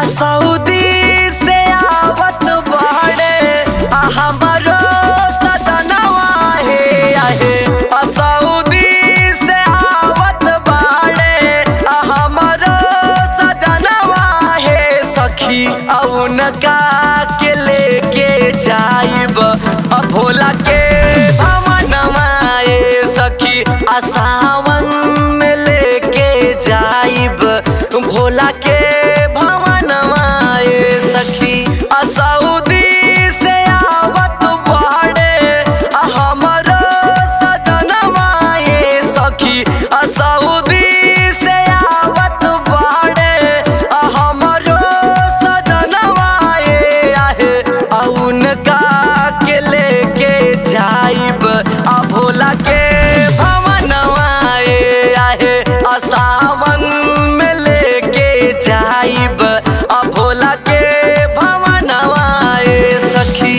आ सऊदी से आवत बाड़े आ हमरो सजनवा हे आहे आ सऊदी से आवत बाड़े आ हमरो सजनवा हे सखी औनका के लेके जाइब आ भोला के भवनवा ए सखी आ सावन में लेके जाइब भोला के भवनवा ए सखी आ सऊदी से आवत बाड़े आ हमरो सजनवा ए सखी आ सऊदी से आवत बाड़े आ हमरो सजनवा ए आहे आ उनका के लेके जाइब आ भोला के भवनवा ए आहे आ सावन में लेके जाइब आ भोला के भवनवा ए सखी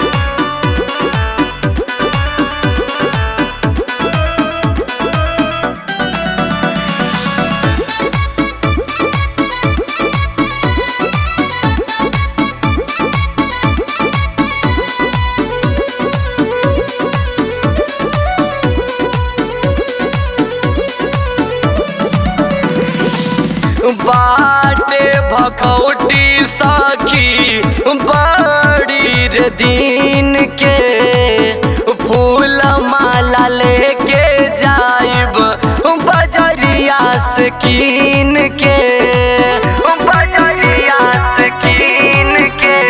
बाटे भखौटी सखी बड़ी रे दिन के फूल माला लेके जाइब बजरिया से कीन के बजरिया से कीन के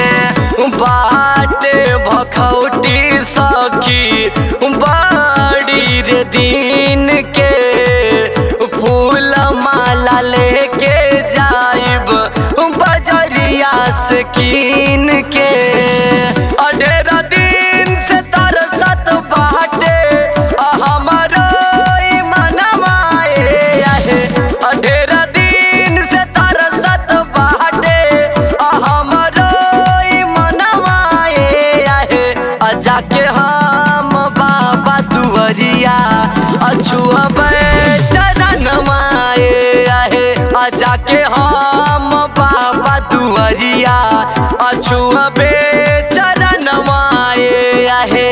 बाटे भखौटी सखी बड़ी रे दिन के फूल माला लेके जाइब बजरिया से कीन के अढेरा दिन से तरसत बाटे आ हमरो ई मनवा ए आहे अढेरा दिन से तरसत बाटे आ हमरो ई मनवा ए आहे आ जाके हम बाबा दुवरिया अछुअबे चरणवा ए आहे आ जाके हम बाबा दुवरिया अछुअबे चरणवा ए आहे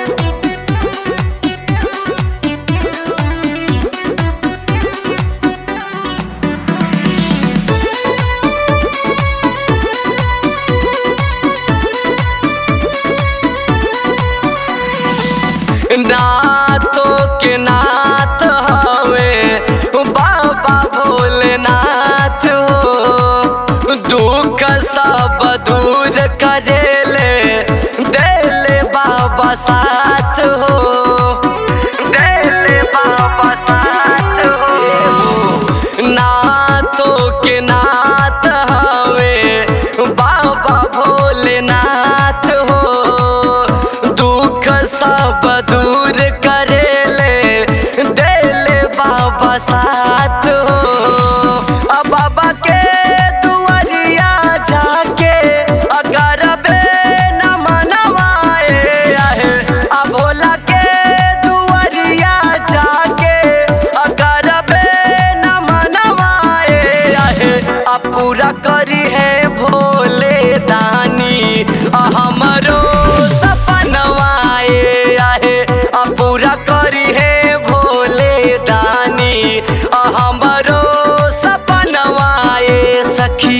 नाथों के नाथ हवे बाबा भोलेनाथ हो दुख सब दूर करेले देले बाबा साथ हो देले बाबा साथ हो नाथों के नाथ हवे बाबा भोलेनाथ हो दुख सब दूर करेले देले बाबा साथ हो आ बाबा के दुआरिया जाके अगर बे न मनवाए आहे आ भोला के दुआरिया जाके अगर बे न मनवाए आहे आ पूरा करी है भोले दानी आ हमरो सपनवा ए आहे आ पूरा करी है भोले दानी आ हमरो सपनवा ए सखी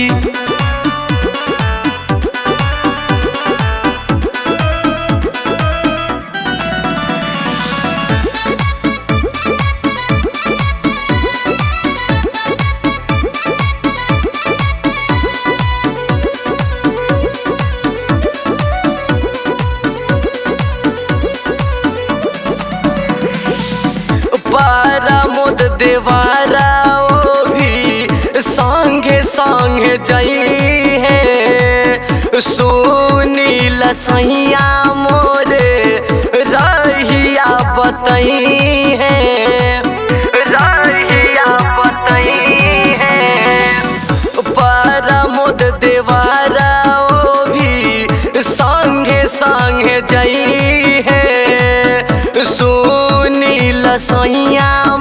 परमुद देवारा ओ भी संगे संगे जई है सुनील सैया मोरे रहिया बतई है रहिया बतई है परमुद देवारा ओ भी संगे संगे जई है सुनील सैया